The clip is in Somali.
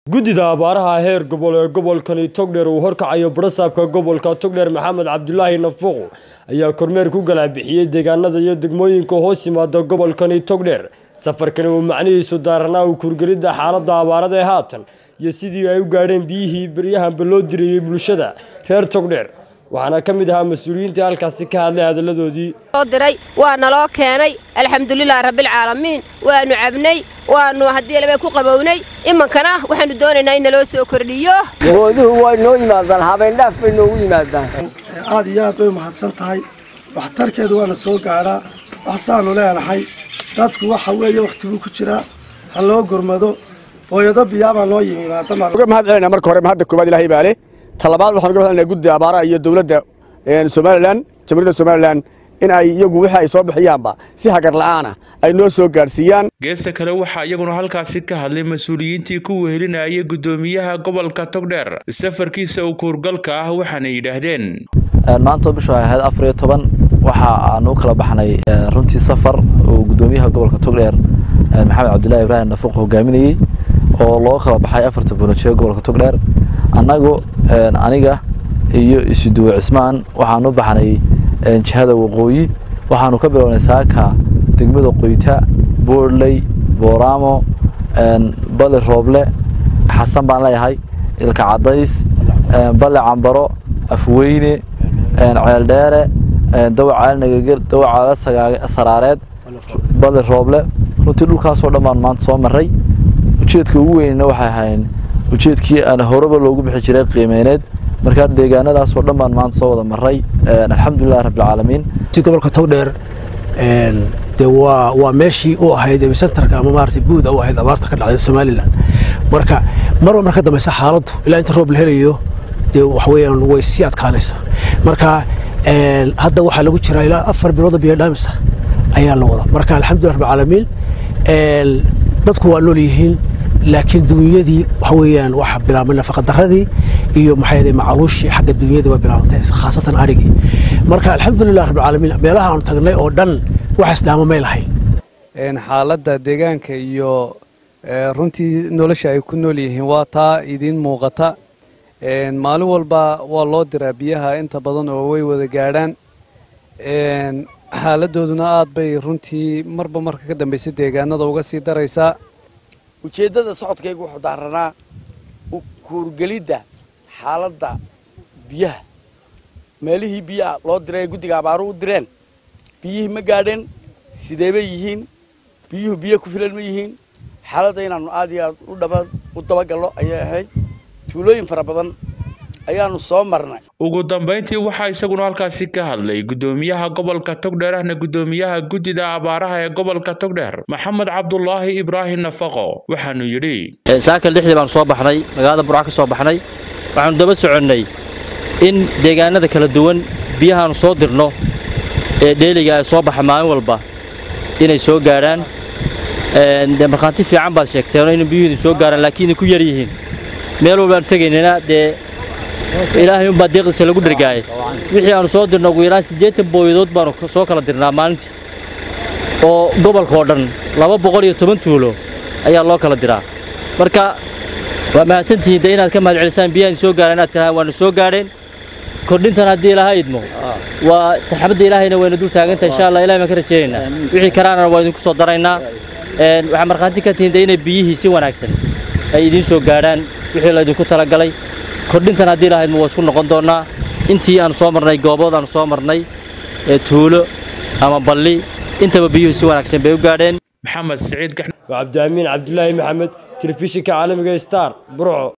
guddida abaaraha heer gobol ee gobolkani togdheer uu horkacayo barasaabka gobolka togdheer maxamed cabdulaahi nafuuq ayaa kormeer ku galaabixiyey deegaanada iyo degmooyinka hoos yimaada gobolkani togdheer safarkani uu macnihiisu daaranaa u kurgelidda xaaladda abaarada ee haatan iyo sidii ay u gaadheen biyihii beryahanba loo dirayey bulshada reer togdheer waxaana ka mid ahaa mas-uuliyiintii halkaasi ka hadlay hadalladoodii soo diray waa naloo keenay alxamdulilah rabbilcaalamiin waanu cabnay waanu haddii laba ku qabownay imankana waxaanu doonaynaa in naloo soo kordhiyo gooduhu way noo yimaadaan habeendhaaf bay noogu yimaadaan aad iyo aad bay mahadsan tahay waxtarkeedu waana soo gaadhaa waxsaanu leenahay dadku waxa weeye wakhti buu ku jiraa ha loo gurmado hooyado biyaabaa noo yimi uga mahad celinaa marka hore mahadda koowaad ilaahay baa leh talabaad waxaan uga mahad celinaa guddiga abaaraha iyo dowladda somalilan jamhuuriyadda somalilan in ay iyagu wixii ay soo bixiyaanba si hagar la'aana ay noo soo gaadhsiiyaan geesta kale waxaa iyaguna halkaasi ka hadlay mas-uuliyiintii ku wehelinayay guddoomiyaha gobolka togdheer safarkiisa uu kuurgalka ah waxaana yidhaahdeen maanta bishu ay ahayd afar iyo toban waxa aan u kala baxnay runtii safar uu guddoomiyaha gobolka togdheer maxamed cabdillaahi ibraahim nafuuq hogaaminayey oo loo kala baxay afarta buunajeer gobolka togdheer annagu aniga iyo isuduwe cismaan waxaan u baxnay jihada waqooyi waxaanu ka bilownay saaka degmada qoyta boorley booraamo bali rooble xasan baan leeyahay ilka cadays bale cambaro afweyne ceeldheere dawacaal dawacaal saraareed bali rooble runtii dhulkaasoo dhan baan maanta soo maray ujeedka ugu weynna waxay ahayn ujeedkii aan horeba loogu bixi jiray qiimeyneed markaa deegaanadaasoo dhan baan maanta soo wada maray alxamdulilah rabbilcaalamiin gobolka togdheer de waa waa meeshii u ahayd sentarka ama maarata buuda u ahayd abaarta ka dhacday somalilan marka marba marka dambeysa xaaladdu ilaa inta roob la helayo dee waxweeyaan way sii adkaanaysaa marka hadda waxaa lagu jiraa ilaa afar bilooda biyo dhaamisa ayaa la wada marka alxamdulillah rabbilcaalamiin dadku waa nool yihiin laakiin dunyadii waxa weeyaan waxa bilaabmay nafaqadaradii iyo maxay ahayd macaluushii xagga dunyada waa bilaabantay khaasatan arigii marka alxamdulilah rabbilcaalamiin meelaha aanu tagnay oo dhan waxaas dhaamo may lahayn xaaladda deegaanka iyo runtii nolosha ay ku nool yihiin waa taa idiin muuqata maalin walba waa loo diraa biyaha inta badan oo way wada gaadhaan xaaladooduna aad bay runtii marba marka ka dambaysa deegaanada uga sii daraysaa ujeeddada socodkaygu wuxuu daaranaa kuurgelidda xaaladda biyaha meelihii biyaha loo diray ee guddiga abaaru u direen biyihii ma gaadheen sidee bay yihiin biyuhu biyo ku filan ma yihiin xaaladda inaannu aad iyo aad u dabagallo ayay ahayd tuulooyin fara badan ayaanu soo marnay ugu dambayntii waxaa isaguna halkaasi ka hadlay guddoomiyaha gobolka togdheer ahna guddoomiyaha guddida abaaraha ee gobolka togdheer maxamed cabdulaahi ibraahim nafaqo waxaanu yidhi saaka lixdii baanu soo baxnay magaalada burca ka soo baxnay waxaanu daba soconnay in deegaanada kala duwan biyahaanu soo dirno ee dheeliga ay soo baxa maalin walba inay soo gaadhaan dee markhaanti fiican baad sheegteen in biyuhu idin soo gaaraan laakiin idinku yar yihiin meel walbaanu tegaynana dee ilaahay unbaa deeqdiisa lagu dhergaayay wixii aanu soo dirno ugu yaraan siddeetan booyadood baanu soo kala dirnaa maalintii oo gobolkaoo dhan laba boqol iyo toban tuulo ayaa loo kala diraa marka waa mahadsantihiin dee inaad ka mahad celisaan biyaha idin soo gaaraan inaad tirahaan waanu soo gaadheen kordhintan haddii ilaha idmo waa taxabadda ilaahayna wayna dul taagantahay insha allah ilahay baan ka rajaynaynaa wixii karaana waa idinku soo daraynaa waxaa markhaanti ka tihiin dee inay biyihii si wanaagsan ay idiin soo gaadhaan wixii laydinku talagalay kordhintan haddii lahaydma waa isku noqon doonnaa intii aanu soo marnay goobood aanu soo marnay ee tuulo ama balli intaba biyuhu si wanaagsan bay u gaadheen maxamed siciid waa cabdiamiin cabdulaahi maxamed telefishinka caalamiga star burco